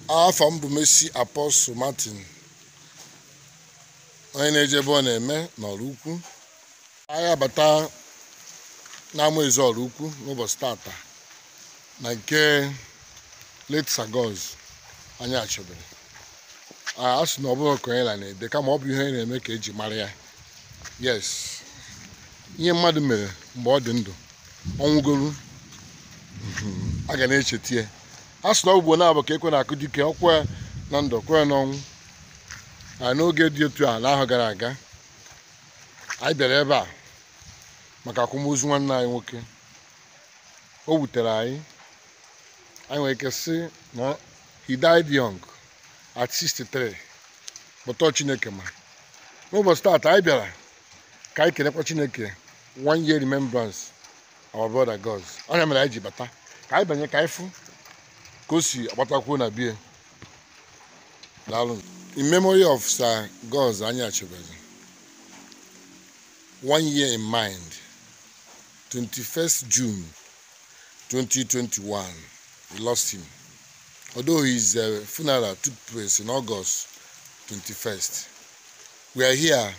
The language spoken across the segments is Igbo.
afọ m bụ Mercy Apostle Martin onye na-eje ebe ọ na-eme n'ọrụ ukwu anyị abata n'ama ezi ọrụ ukwu n'ụbọchị tata na nke late Sagoz anyị achọbere a sị na ọ bụghị ka onye la na-ede kama ọ bụ ihe na-eme ka eji mara ya yes ihe mmadụ mere mgbe ọ dị ndụ ọnwụgolu a ga na-echeta ya a sị na ọ bụ na-abụ ka ekwe na-akụ dike ọkwa ya na ndụ kwe n'ọnwụ na n'oge dị otu a n'ahụ gara aga anyị bịara ebe a maka akwamozu nwanne anyị nwoke o wutere anyị anyị nwere ike sị na he died young at 63 kpọtọ chineke ma n'ụbọchị taata anyị bịara ka anyị kelekwa chineke one year remembrance our brother gods onye mere anyị ji bata ka anyị banye ka anyị fụ ka o si agbatakwuo na bie daalụ in memory of sir gods anyị achọbere one year in mind 21st june 2021 we lost him although his uh, funeral took place in august 21st we are here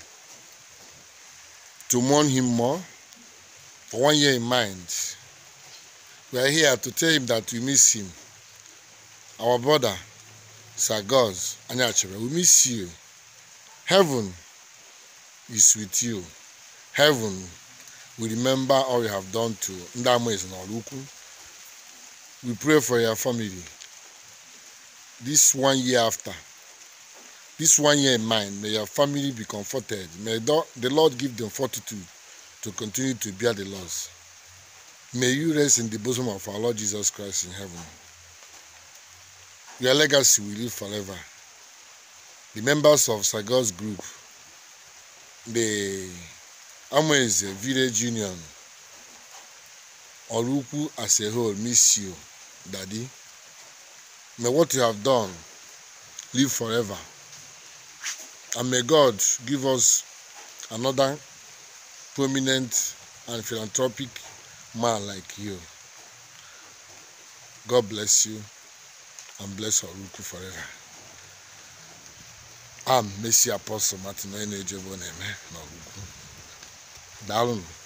to mourn him more for one year in mind we are here to tell him that we miss him our brother sir gods anyachebe we miss you heaven is with you heaven will remember all you have done to ndị amaeze n'ọrụ ukwu we pray for your family this one year after this one year in mind may your family be comforted may the lord give them fortitude to continue to bear the loss may you rest in the bosom of our lord jesus christ in heaven your legacy will live forever the members of sagos group the Amaeze village union Orukwu as a whole miss you daddy may what you have done live forever and may god give us another prominent and philanthropic man like you god bless you and bless Orukwu forever I'm Mercy Apostle Martin onye na-eje ebe ọ na-eme n'Orukwu daalụnụ